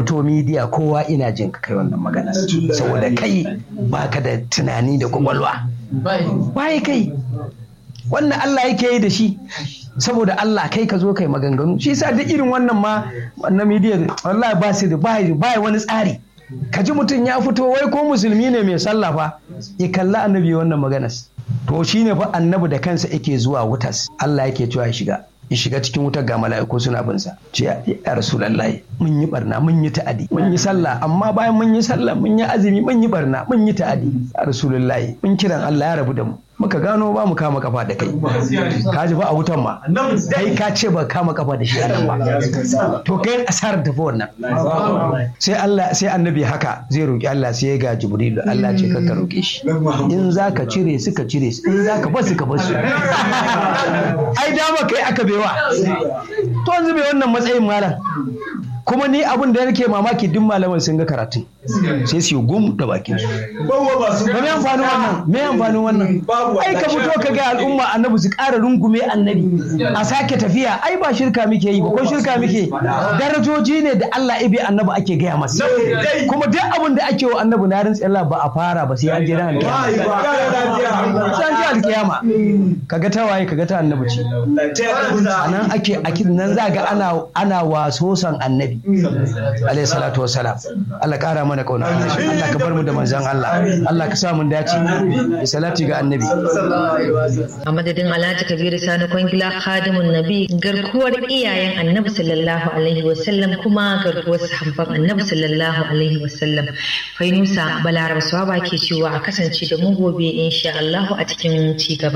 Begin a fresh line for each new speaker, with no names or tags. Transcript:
fito midiya kowa ina jin ka kai wannan magana saboda kai baka da tunani da kwakwalwa waye kai wannan Allah yake yi da shi saboda Allah kai ka zo kai maganganu shi yasa duk irin wannan ma na midiya wallahi ba su da ba wani tsari ka ji mutum ya fito wai ko musulmi ne mai sallah fa ya kalla annabi wannan maganas to shine fa annabi da kansa yake zuwa wutas Allah yake cewa ya shiga ya shiga cikin wutar ga mala'iku suna bin sa ce ya rasulullahi mun yi barna mun yi ta'adi mun yi sallah amma bayan mun yi sallah mun yi azumi mun yi barna mun yi ta'adi ya rasulullahi mun kiran Allah ya rabu da mu muka gano ba mu kama kafa da kai ka ji ba a wutan ma kai ka ce ba kama kafa da shi a nan ba to kai asarar tafi wannan sai Allah sai annabi haka zai roki Allah sai ya ga Jibrilu Allah ce ka roke shi in zaka cire su ka cire su in zaka bar su ka bar su ai dama kai aka bewa to yanzu bai wannan matsayin malam kuma ni abin da nake mamaki duk malaman sun ga karatun sai su gum da bakin su ba me amfanin wannan me amfanin wannan ai ka fito ka ga al'umma annabi su ƙara rungume annabi a sake tafiya ai ba shirka muke yi ba ko shirka muke darajoji ne da Allah ibe annabi ake gaya masa kuma duk abin da ake wa annabi na rantsi Allah ba a fara ba sai an je ran alkiyama sai an je alkiyama kaga ta waye kaga ta annabi ce anan ake akid nan za ga ana ana waso san annabi alayhi salatu wassalam Allah kara mana kauna Allah ka bar mu da manzon Allah Allah ka sa mun dace da salati ga annabi
a madadin Alhaji Kabiru Sani Kwangila Khadimun Nabi garkuwar iyayen Annabi sallallahu alaihi wasallam kuma garkuwar sahabban Annabi sallallahu alaihi wasallam Fainusa Balaraba Swaba ke cewa a kasance da mu gobe insha Allah a cikin ci gaba